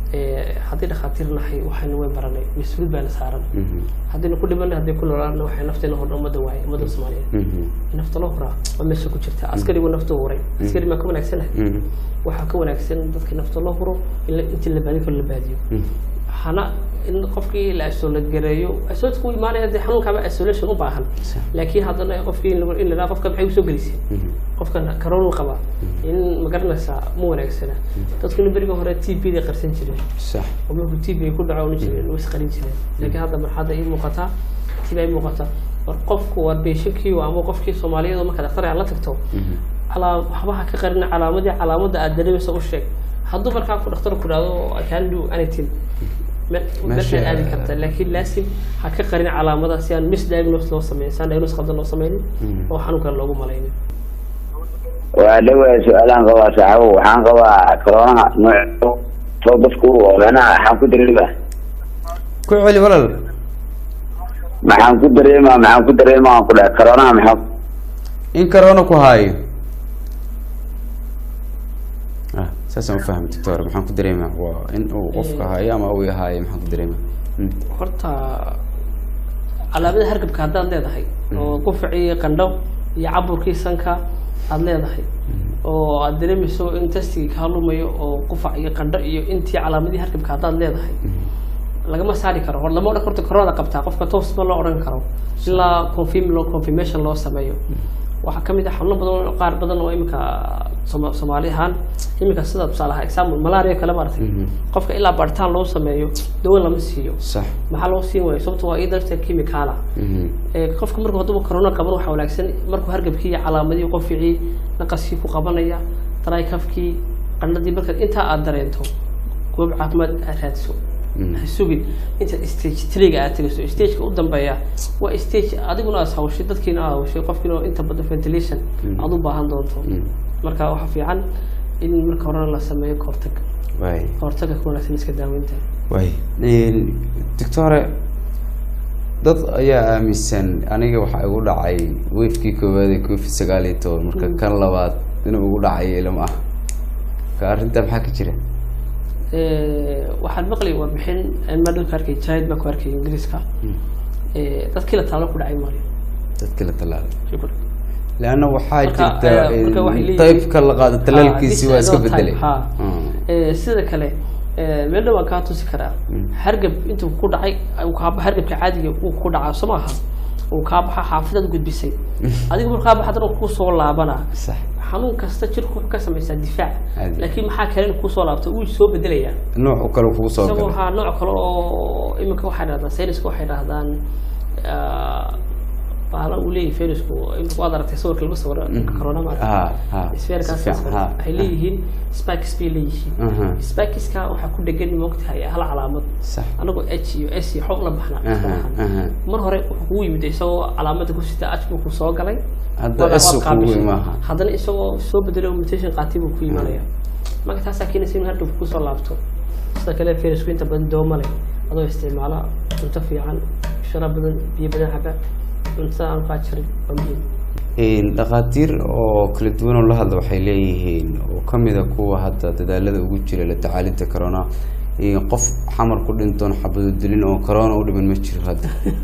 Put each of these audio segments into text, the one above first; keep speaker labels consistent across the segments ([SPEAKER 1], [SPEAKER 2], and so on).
[SPEAKER 1] Eh, haddii dhakhaatiir nahay waxayna way baranay mas-uuliyad baana saaran haddayna ku dhimanay haddii ku noolaana waxay nafteena hordha ummadda waaye ummadda soomaaliyeed nafta loo huraa waa meesha ku jirta askarigu nafta huray askari maa ka wanaagsanahay waxaa ka wanaagsan dadka nafta loo huro in la- intii la baadiyo kale la baadiyo hana in qofkii la isolate gareeyo isolate ku imaanaya dee xanuunkaaba isolation u baahan laakiin haddana qofkii in lagu- in la dhaha qofka maxay usoo gelisay qofkan karoonu qaba in magaranaysaa ma wanaagsana dadkuna beriga hore t b day qarsan jireen
[SPEAKER 2] sax
[SPEAKER 1] oo markuu t b ku dhaco jireen way isqarin jireen laakiin hadda marxadda ii muuqataa t b ay muuqataa war qofku waa beeshankii ama qofkii soomaaliyeed oo marka dhakhtar aad la tagto calaa waxbaha ka qarina calaamadii calaamadda aad dareemaysa u sheeg hadduu markaa ku dhakhtar ku dhahdo I can do anything me- meesha
[SPEAKER 2] Meesha-
[SPEAKER 1] aadi karta laakiin laasim ha ka qarin calaamada si aan misdiagnose loo sameyn si aan diagnose qaldan loo sameynin oo xanuunkan loogu malaynin
[SPEAKER 3] waa dhawaa su-aalaan qabaa saaxibo waxaan qabaa coroonaha nooc soo dadku manaha waxaan ku dareema
[SPEAKER 2] ku celi walaal
[SPEAKER 3] maxaan ku dareemaa maxaan ku dareemaa aan ku dhahay coroonaha maxaa
[SPEAKER 2] in corona ku haayo ah saasaan u fahmay doctor maxaan ku dareemaa waa in uu qofka haayo ama uu haayo maxaan ku dareemaa Mm.
[SPEAKER 1] horta calaamada hargabka haddaad leedahay oo qufacii qandho iyo caburkii sanka aad leedahay oo aad dareemayso in testigii kaa lumayo oo qufac iyo qandho iyo intii calaamadii hargabka haddaad leedahay lagama saari karo hor lama odhan karto koronada qabtaa qofka toos ma loo odhan karo ilaa confirm loo confirmation loo sameeyo waxaa kamid ah xanuuno badan oo- qaar badan oo iminka Sooma- soomaali ahaan iminka sida tusaale ahaan example malaria kale maaragtay qofka ilaa baaritaan loo sameeyo dawo lama siiyo
[SPEAKER 2] sax
[SPEAKER 1] maxaa loo siin waayo sababto waa iyada lafteeda chemicaala
[SPEAKER 2] Mhm.
[SPEAKER 1] ee qofka markuu hadduu corona qaban waxaa wanaagsan markuu hargabkii iyo calaamadii qofficii naqaskii ku qabanaya daraykafkii qandhadii markaad intaa aad dareento goob caafimaad aad raadiso ha sugin inta stage triga aad tegayso stageka u dambeeya waa stage adiguna aad hawshay dadkiina aad hawshay qofkiina inta badan ventilation aad u baahan doonto marka waxaa fiican in marka horena la sameeyo kahortag
[SPEAKER 2] waay
[SPEAKER 1] kahortaga ka wanaagsan iska daaweynta
[SPEAKER 2] waay doctore dad ayaa aaminsan aniga waxaa igu dhacay wefkii koowaad ee covid sagaal iyo toban marka kan labaad inuu igu dhacay ilmo ah ka arrintaa maxaa ka jira
[SPEAKER 1] Eh, waxaan maqlay warbixin madal ka arkay jahid baan ku arkay ingiriiska Eh, dadkii la taalo ku dhacay maalin
[SPEAKER 2] dadkii la tallaalay leanna waxaa
[SPEAKER 1] Marka,
[SPEAKER 2] jirta
[SPEAKER 1] eh, marka waxay leeyihiin-
[SPEAKER 2] taybka la qaado talaalkiisi
[SPEAKER 1] Ah,
[SPEAKER 2] waa iska
[SPEAKER 1] this is
[SPEAKER 2] bedelay
[SPEAKER 1] not time, ha. Eh, sida kale eh, meel dhan waan kaa tusi karaa hargab intuu ku dhacay uu kaa ba- hargabka caadiga uu ku dhacaa soo maaha uu kaa baxa xaafidaad gudbisay adiga markuu kaa baxa haddana uu kusoo laabanaa
[SPEAKER 2] sax
[SPEAKER 1] xanuun kasta jirku wuxuu ka samaysaa difaac
[SPEAKER 2] Caadi.
[SPEAKER 1] laakiin maxaa kale in kusoo laabto wuu soo bedelayaa
[SPEAKER 2] nooc kale kugu soo
[SPEAKER 1] isagoo
[SPEAKER 2] galay
[SPEAKER 1] waxaa nooc kale oo iminka waxay dhahdaan sayniska waxay dhahdaan ah, bahala uu leeyahay fayrasku imika waad aragtay sawirka lagu sawiro corona ma
[SPEAKER 2] ha ha
[SPEAKER 1] sfeerkaas
[SPEAKER 2] si fiican, ha,
[SPEAKER 1] waxay
[SPEAKER 2] ha.
[SPEAKER 1] leeyihiin spikes bay leeyihiin
[SPEAKER 2] Aha.
[SPEAKER 1] spikiska waxaa ku dhegan moogtahay hal calaamad
[SPEAKER 2] sax
[SPEAKER 1] anagoo h iyo s iyo xoog la baxna
[SPEAKER 2] Aha, aha.
[SPEAKER 1] mar hore wuxuu kugu yimid isagoo calaamada ku sita h buu ku soo galay
[SPEAKER 2] Hadda
[SPEAKER 1] Waad-
[SPEAKER 2] S
[SPEAKER 1] waad
[SPEAKER 2] uu kugu
[SPEAKER 1] qaabishay.
[SPEAKER 2] imaaha.
[SPEAKER 1] haddana isagoo soo bedelay oo mutation qaatay buu ku imanaya marka taasaa keenaysa in hargabku kusoo laabto sida kale fayrasku inta badan dooma leh adoo isticmaala cunto fiican sharaab badan biyo badan caba cuntada aan kaa jarin waa muhiim
[SPEAKER 2] Een, dhakhaatiir oo kala duwan oo la hadla waxay leeyihiin oo kamid a kuwa hadda dadaalada ugu jira la tacaalinta corona in qof xamar ku dhintoon xabado dilin oo corona u dhiman ma jiro hadda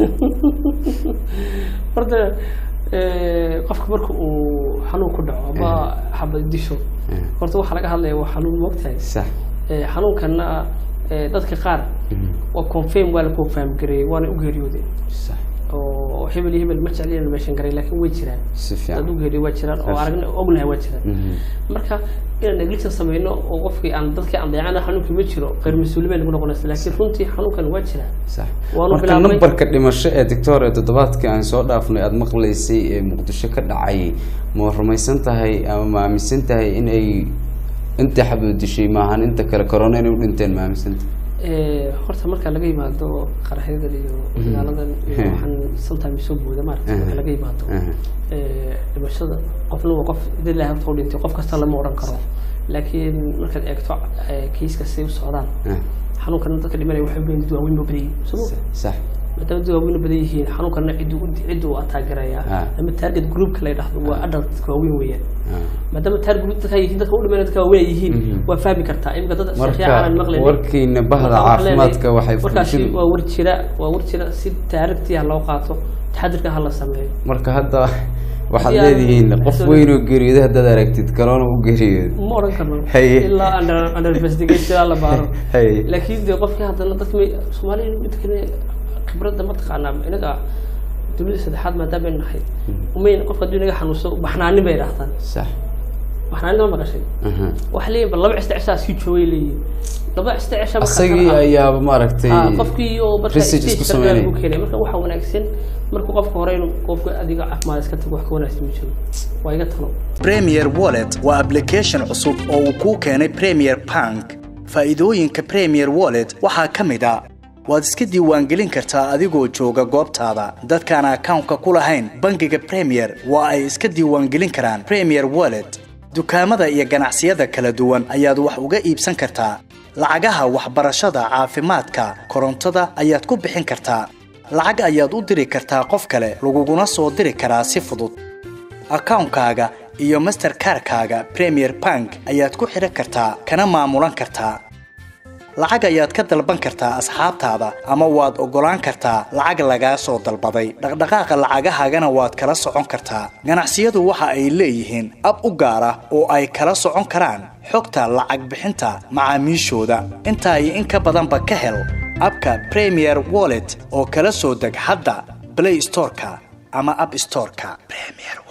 [SPEAKER 1] horta eh, qofka marka uu xanuun ku dhaco ama xabad disho horta waxaa laga hadlaya waa xanuun moogtahay
[SPEAKER 2] sax
[SPEAKER 1] Eh, xanuunkana eh, dadka qaar waa confirm waa la confirm gareeyey waana u geeriyoodeen
[SPEAKER 2] sax
[SPEAKER 1] oo hebel iyo hebel ma jeclina meeshan garay laakiin way jiraan
[SPEAKER 2] si
[SPEAKER 1] dad u
[SPEAKER 2] fiican
[SPEAKER 1] geeriyo waa jiraan oo aragna ognahay waa jiraan
[SPEAKER 2] Mhm.
[SPEAKER 1] marka inaan negligence sameyno oo qofkii aan dadkii aan dayacana xanuunkii ma jiro qeyr mas-uuliyin bay nagu noqonaysa laakiin runtii xanuunkan waa jiraa
[SPEAKER 2] sax
[SPEAKER 1] Waanu
[SPEAKER 2] marka
[SPEAKER 1] bilaabnay-
[SPEAKER 2] nambarka dhimasho ee doctor ee toddobaadkii aan soo dhaafnay aada maqlaysay ee muqdisho ka dhacay ma rumaysan tahay ama ma aaminsan tahay in ay inta xabado dishay maahan inta kale corona inay u dhinteen ma aaminsan tahay
[SPEAKER 1] Eh, horta marka laga yimaado qaraxyadan iyo magaaladan iyo
[SPEAKER 2] Mhm.
[SPEAKER 1] waxaan sometimes soo booda maaragta marka
[SPEAKER 2] Mhm.
[SPEAKER 1] laga yimaado
[SPEAKER 2] Mhm.
[SPEAKER 1] eh, dhimashada qofna waa qof dad ilaahay horta u dhintay qof kasta lama odhan karo laakiin markaad eegto eh, kiiska siday u socdaan
[SPEAKER 2] Ah,
[SPEAKER 1] xanuunkana dadka dhimanaya waxay u badan dad waaweyn boo badan yihiin soo ma
[SPEAKER 2] sax
[SPEAKER 1] maadaama dad waaweyn badan yihiin xanuunkana ciddu ciddu u ataagaraya
[SPEAKER 2] Ah.
[SPEAKER 1] ama target groupka la yidhaahdo waa adult dadka waaweyn weeyaan
[SPEAKER 2] Ah.
[SPEAKER 1] maadaama target group dadka yihiin dadka u dhimanaya dadka waaweyn ay yihiin
[SPEAKER 2] Mhm.
[SPEAKER 1] waa fahmi kartaa imika dad
[SPEAKER 2] marka
[SPEAKER 1] sheekhiya aanan maqlayn
[SPEAKER 2] warkiina bahda caafimaadka waxay
[SPEAKER 1] warkaasi
[SPEAKER 2] bulshadu-
[SPEAKER 1] waa war jira waa war jira si taarigtii ha loo qaato taxadirka ha la sameeyo
[SPEAKER 2] marka hadda waxaad
[SPEAKER 1] Haddii aan-
[SPEAKER 2] leedihiin qof weyn oo geeriyooda haddaad aragtid kaloona u geeriyooda
[SPEAKER 1] ma oran karno
[SPEAKER 2] Haye.
[SPEAKER 1] ilaa under under investigation la baaro
[SPEAKER 2] Haye.
[SPEAKER 1] laakiin dee qofkii haddana dadka may soomaaliya mid kale khibradda ma taqaanaa inaga dunida saddexaad maadaama aynu nahay umayn qofka hadduu inaga xanuunso baxnaanin bay idhaahdaan
[SPEAKER 2] sax
[SPEAKER 1] baxnaanin ma maqashay
[SPEAKER 2] aha.
[SPEAKER 1] waxay leeyihin bal laba cista cishaa sii joogay leeyihin laba cista cisha marka
[SPEAKER 2] asagii
[SPEAKER 1] kale ah.
[SPEAKER 2] ayaaba maaragtay
[SPEAKER 1] Ah, qofkii oo marka
[SPEAKER 2] research isku
[SPEAKER 1] stage kale
[SPEAKER 2] sameynaya.
[SPEAKER 1] lagu keenay marka waxaa wanaagsan marka qofka hore inuu qofka adiga caafimaad iska tago wax ka wanaagsan ma jiro waa iga talo
[SPEAKER 4] Premier Wallet waa application cusub oo uu kuu keenay Premier Bank. Faa'iidooyinka Premier Wallet waxaa ka mid ah waad iska diiwaangelin kartaa adigoo jooga goobtaada. Dadkaan akawnka ku lahayn bangiga Premier waa ay iska diiwaangelin karaan Premier Wallet. Dukaamada iyo ganacsiyada kala duwan ayaad wax uga iibsan kartaa. Lacagaha waxbarashada, caafimaadka, korontada ayaad ku bixin kartaa. Lacag ayaad u diri kartaa qof kale, laguguna soo diri karaa si fudud. akawnkaaga iyo masterkarkaaga premier bank ayaad ku xidhan kartaa kana maamulan kartaa lacag ayaad ka dalban kartaa asxaabtaada ama waad oggolaan kartaa lacag lagaa soo dalbaday dhaqdhaqaaqa lacagahaagana waad kala socon kartaa ganacsiyadu waxa ay leeyihiin ab u gaar ah oo ay kala socon karaan xogta lacag bixinta macaamiishooda intaa iyo in ka badanba ka hel abka premier wallet oo kala soo deg hadda play storeka ama app storeka premier